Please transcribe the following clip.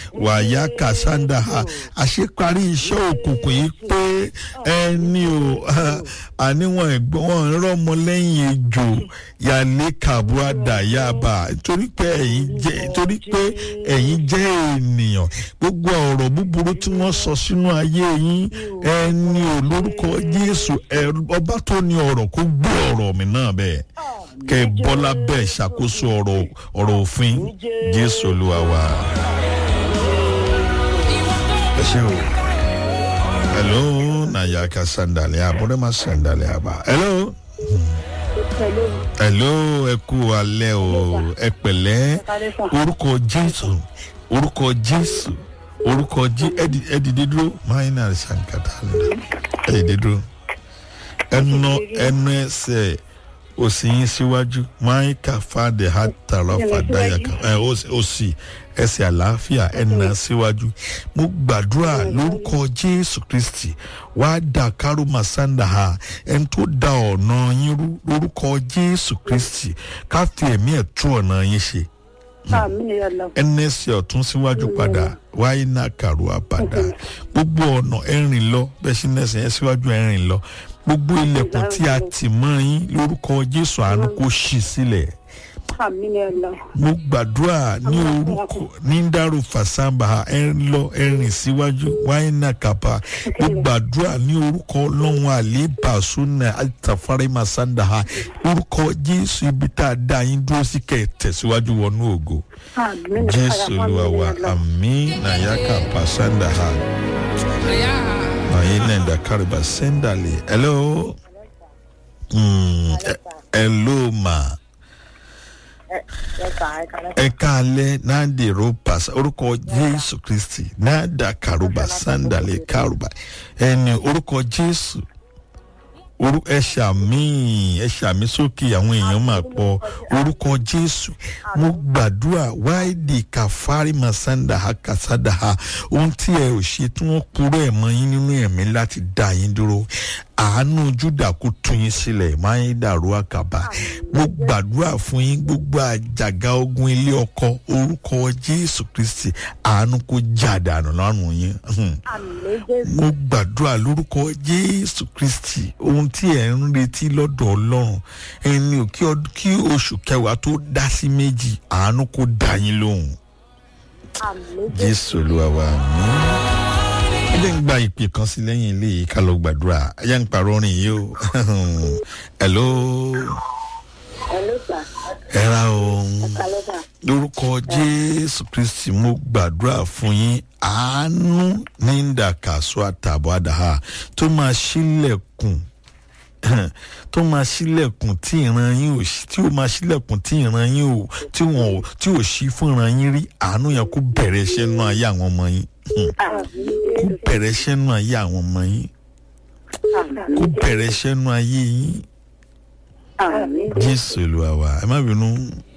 wàyà kàsándà ha àṣeparí iṣẹ́ òkùnkùn yìí pé ẹni o àníwọ̀n ẹ̀gbọ́n wọn rọ́mọ lẹ́yìn ejò yàlẹ́ kàbúàdà yaba torí pé ẹ̀yin jẹ́ torí pé ẹ̀yin jẹ́ ènìyàn gbogbo ọ̀rọ̀ búburú tí wọ́n sọ sínú ayé yín ẹni o lórúkọ jésù ọba tó ní ọ̀rọ̀ kó gbé ọ̀rọ̀ mi náà bẹ́ẹ̀ kẹ́ ẹ bọ́lá bẹ́ẹ̀ ṣàkóso ọ̀rọ̀ ọ̀rọ̀ òfin jésù olúwa wa. ẹ ṣe o hello nayaka sandali abúlé ma sandali aba hello hello ẹ kú alẹ́ o ẹ pẹ̀lẹ́ orúkọ jésù orúkọ jésù orúkọ jí ẹ dìde dúró máyínà sankata ẹ dìde dúró ẹnu ẹnu ẹsẹ̀ òsì yín síwájú máyíkà fàdé hàtàlọ́ fàdáyàkà ẹ òsì ẹsẹ̀ àlàáfíà ẹ̀nà síwájú mo gbàdúrà lórúkọ jésù kristi wàá dà kárò màsáńdà ha ẹni tó da ọ̀nà yín rú lórúkọ jésù kristi ká fi ẹ̀mí ẹ̀ tú ọ̀nà yín ṣe ẹnẹ ẹsẹ̀ ọ̀tún síwájú padà wáyé náà kàrò àpàdà gbogbo ọ̀nà ẹ̀rìn lọ bẹ́ẹ̀ sí ẹsẹ̀ yẹn síwájú ẹ̀rìn lọ gbogbo ilẹ̀kùn tí a tì mọ́ yín lórúkọ jésù àánú kò ṣì sílẹ̀ mo gbàdúrà ní orúkọ ní dárò fàṣàmbà ẹ ń lọ ẹ rìn síwájú wáyé náà kàpá mo gbàdúrà ní orúkọ ọlọ́run àlébà sọ́nà àtàfárẹ́ màsáńdà ha orúkọ jésù ibi tá a dá yín dúró sí kẹ́ ẹ̀ tẹ̀síwájú wọnú ògo jésù olúwa wa àmì nàyàkà pàṣàndà ha àyè náà dàkárìbà sẹ́ńdàlì hello mm, hello ma ẹka alẹ nadi ropa orúkọ jésù kristi nada karuba sandale karuba ẹni orúkọ jésù orú ẹṣà míì ẹṣà mi sókè àwọn èèyàn máa pọ orúkọ jésù mo gbàdúrà wáìdì kàfárí masanda hakasada ha ohun tí ẹ ò ṣe tí wọn kúrò ẹ mọ yín nínú ẹmí láti dá yín dúró àánú júdà kó tún yín sílẹ̀ máa ń dàrú àkàbà mo gbàdúrà fún yín gbogbo àjàgà ogun ilé ọkọ orúkọ jésù kristi àánú kó jà dànù lọ́rùn yín mo gbàdúrà lórúkọ jésù kristi ohun tí ẹ̀ ń retí lọ́dọ̀ ọlọ́run ẹni ò kí oṣù kẹwàá tó dá sí méjì àánú kó dá yín lóhùn jésù olúwa wa mi ẹ jẹ́ ń gba ìpè kan sí lẹ́yìn ilé yìí ká lọ gbàdúrà ẹ jẹ́ ń parọ́ orin yìí o hello. hello sir. ẹ ra ohun lórúkọ jésù kristi mo gbàdúrà fún yín àánú ní ìdàkàsọ àtàbọ̀ àdáhà tó máa ṣílẹ̀kùn tó máa ṣílẹ̀kùn tí ìran yín ò tí ó máa ṣílẹ̀kùn tí ìran yín ò tí wọn ò tí ò ṣí fún ìran yín rí àánú yẹn kó bẹ̀rẹ̀ iṣẹ́ nú ayé àwọn ọmọ yín kó bẹ̀rẹ̀ iṣẹ́ nú ayé àwọn ọmọ yín kó bẹ̀rẹ̀ iṣẹ́ nú ayé yín jésù olúwa wa ẹ má bínú